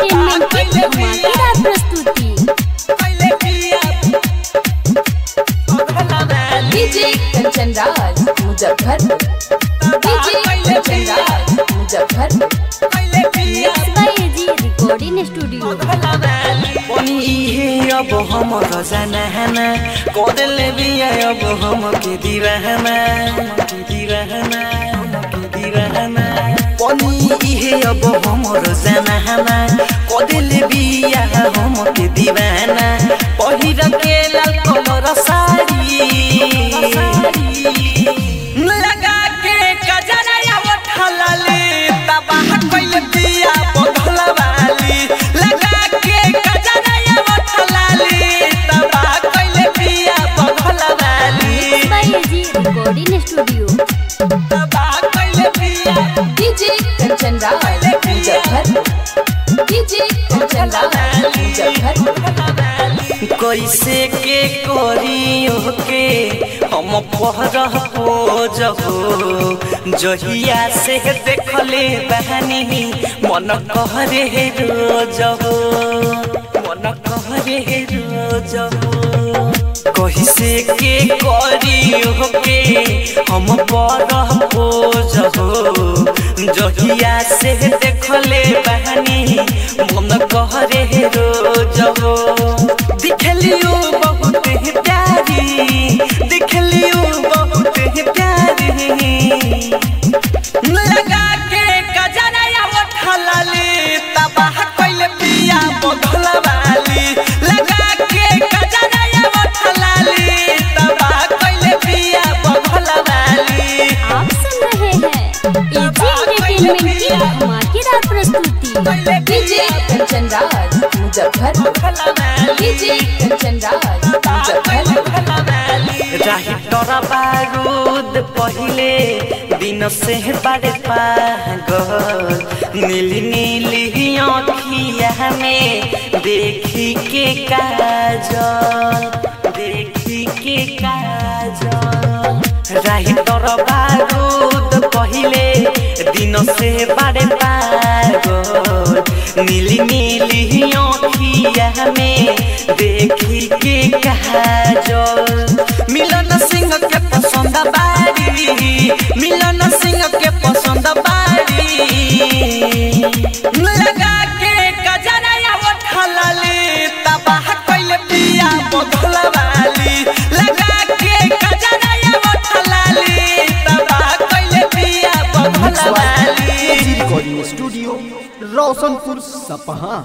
entertainment की धमाकेदार प्रस्तुति DJ Kanchan Raj Muzaffarpur DJ Kanchan Raj Muzaffarpur mix by AG recording studio पनि इहे अब हमर जनाना कदले बिया अब हम के दिवाना के दिवाना के दिवाना पनि इहे अब हमर जनाना कदले बिया हम के दिवाना पहिर के लाल कलर साडी लगा के कजरा या उठलले तबाह कइल बिया बगलवाली लगा के कजरा या उठलले तबाह कइल बिया बगलवाली mix by AG recording studio तबाह कइल बिया डीजे कंचन राज मुजफ्फरपुर डीजे कंचन राज मुजफ्फरपुर कैसे के करियो के हम पहरह हो जहो जहिया से देखले बहनी मन कहरे रोज हो मन कहरे रोज हो कैसे के करियो के हम पहरह हो जहो जहिया से देखले बहनी मन कहरे रोज हो दिखलियो बहुत ही प्यारी दिखलियो बहुत ही प्यारी लगा के कजरा या उठलली तबाह कइल बिया बगलवाली लगा के कजरा या उठलली तबाह कइल बिया बगलवाली आप सुन रहे हैं एजी एंटरटेनमेंट की धमाकेदार प्रस्तुति डीजे कंचन राज मुजफ्फरपुर डीजे कंचन राज मुजफ्फरपुर राही तोरा बारूद पहिले दिन से बड़े पागल नीली नीली आँखिया में देखी के काजल देखी के काजल राही तोरा बारूद पहिले दिन से बड़े पागल नीली नीली आँखिया में देखी के काजल मिलन सिंह के पसंद बारी मिलन सिंह के पसंद बारी लगा के कजरा या उठलली तबाह कइल बिया बगलवाली लगा के कजरा या उठलली तबाह कइल बिया बगलवाली एजी रिकॉर्डिंग स्टूडियो रोशनपुर सपहा